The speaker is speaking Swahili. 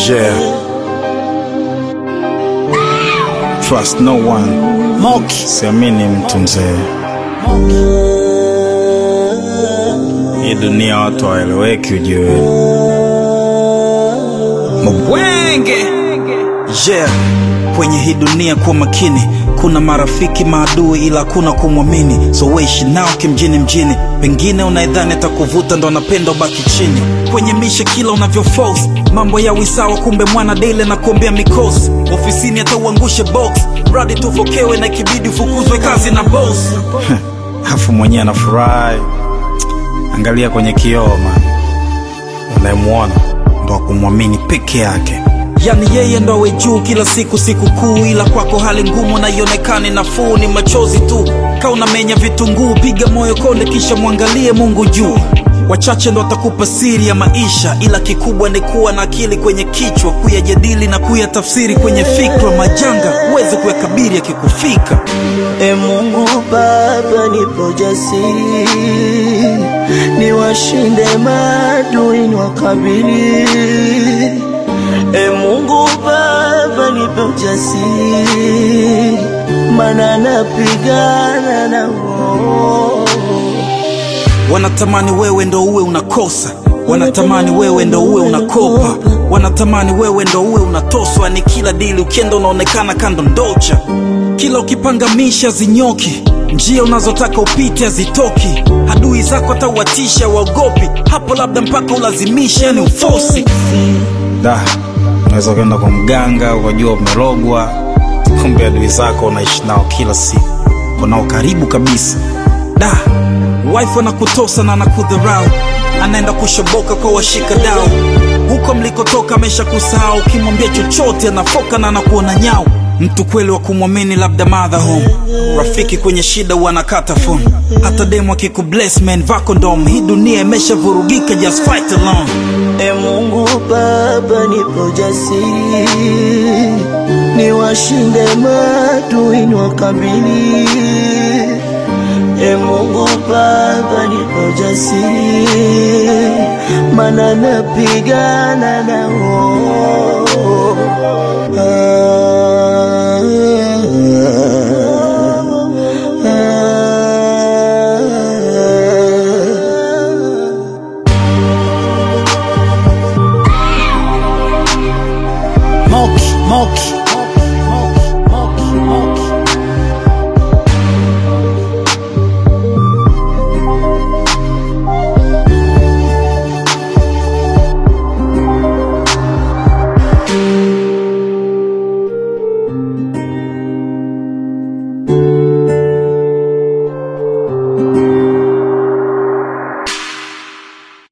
Yeah. Trust no one. Moki Siamini mtu mzee. Hii dunia watu hawaeleweki ujue. Mbwenge yeah. Kwenye hii dunia kuwa makini, kuna marafiki maadui, ila hakuna kumwamini, so weishi nao kimjini mjini. Pengine unaidhani atakuvuta ndo anapenda ubaki chini kwenye mishe, kila unavyo force mambo ya wisawa, kumbe mwana dele na kuombea mikosi ofisini, hata uangushe box mradi tufokewe, na ikibidi ufukuzwe kazi na boss. Afu mwenyewe anafurahi. Angalia kwenye kioo man, unayemwona ndo akumwamini peke yake. Yani yeye ndo awe juu kila siku siku kuu, ila kwako hali ngumu na ionekane nafuu, ni machozi tu. Ka unamenya vitunguu, piga moyo konde, kisha mwangalie Mungu juu. Wachache ndo watakupa siri ya maisha, ila kikubwa ni kuwa na akili kwenye kichwa, kuyajadili na kuyatafsiri kwenye fikra. Majanga huwezi kuyakabiri yakikufika. E Mungu Baba, nipo jasiri, niwashinde maadui, niwakabili. E Mungu Baba, nipe ujasiri, mana napigana nao. Wanatamani wewe ndo uwe unakosa, wanatamani wewe ndo uwe unakopa, wanatamani wewe ndo uwe unatoswa. Ni kila dili ukienda unaonekana kando ndocha, kila ukipangamisha zinyoki, njia unazotaka upite hazitoki. Adui zako atauatisha, waogopi hapo, labda mpaka ulazimisha, yani ufosi. Da, unaweza kwenda kwa mganga ukajua umerogwa, kumbe adui zako unaishi nao kila siku, unao karibu kabisa. Da, wife anakutosa na anakudharau, anaenda kushoboka kwa washika dau. Huko mlikotoka amesha kusahau, ukimwambia chochote anafoka na anakuona nyau. Mtu kweli wa kumwamini labda mother home, rafiki kwenye shida wanakata phone. Hata demu akikubless man vako ndom, hii dunia imeshavurugika, just fight alone. E Mungu Baba, nipo jasiri, niwashinde maadui, niwakabili. E Mungu Baba, nipo jasiri, mana napigana nao. Ah,